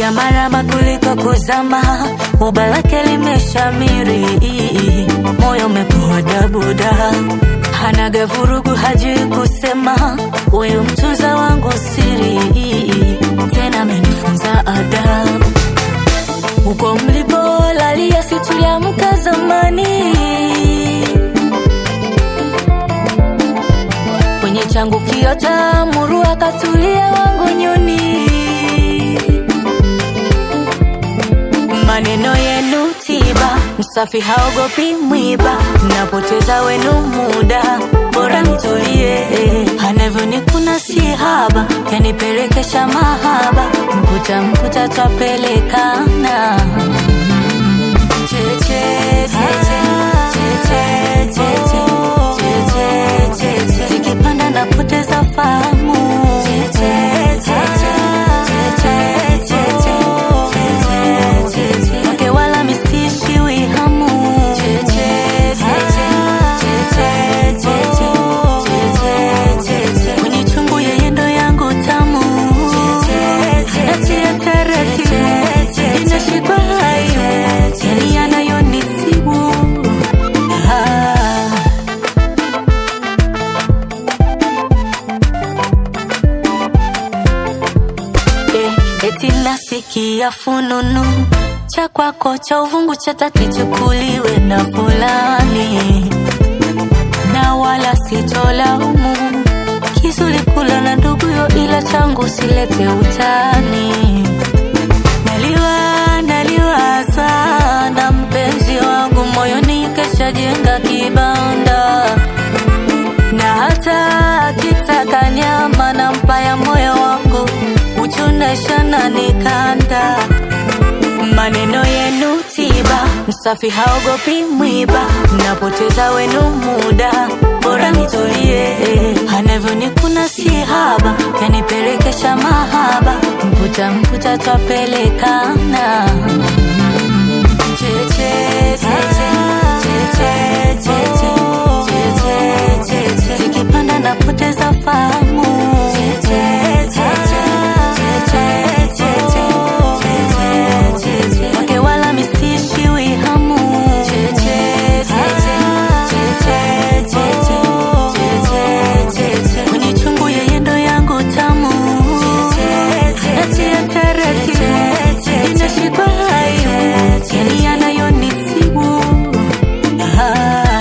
anamarama kuliko kuzama, uba lake limeshamiri, moyo umepoa dabuda, hanaga vurugu, hajui kusema, huyu mtunza wangu siri, tena amenifunza adabu. Huko mlipolalia situliamka zamani, kwenye changu kiota muru akatulia wangu nyuni. Maneno yenu tiba, msafi haogopi mwiba, napoteza wenu muda, bora nitulie. Anavyonikuna si haba, yanipelekesha mahaba, mkuta mkuta twapelekana Cheche, cheche, cheche, cheche, cheche, cheche. Zikipanda napoteza fahamu Cheche, cheche, cheche, cheche, cheche, cheche. Wake wala misishiwi hamu Cheche, cheche, cheche, cheche, cheche, cheche. Kwenye chungu yeye ndo yangu tamu Natia taratibu inashikwa hayo yani yanayonisibu ah. Eh, eti nasikia fununu cha kwako cha uvungu cha tati chukuliwe na fulani na wala sitolaumu kisulikula na nduguyo ila changu silete utani naliwa naliwa sana mpenzi wangu moyoni keshajenga kibanda na hata akitaka nyama na mpaya moyo wangu uchunashana nikanda maneno yenu tiba msafi haogopi mwiba napoteza wenu muda bora nitulie anavyonikuna si haba yanipelekesha mahaba mputa mputa twapelekana cheche cheche cheche cheche cheche cheche zikipanda napoteza fahamu cheche cheche cheche cheche cheche cheche wake wala misishiwi hamu cheche cheche cheche cheche cheche cheche kwenye chungu yeye ndo yangu tamu natia taratibu inashikwa hayo yani yanayonisibu ah.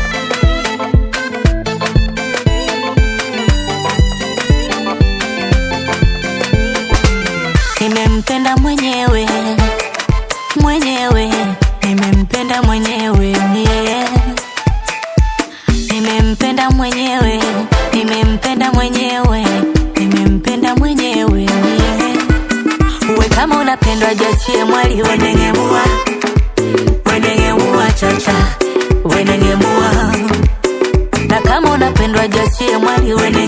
nimempenda mwenyewe mwenyewe nimempenda mwenyewe yeah. nimempenda mwenyewe nimempenda mwenyewe nimempenda mwenyewe yeah. uwe kama unapendwa jachie mwali wenengemua wenengemua chacha wenengemua na kama unapendwa jachie mwali wenengemua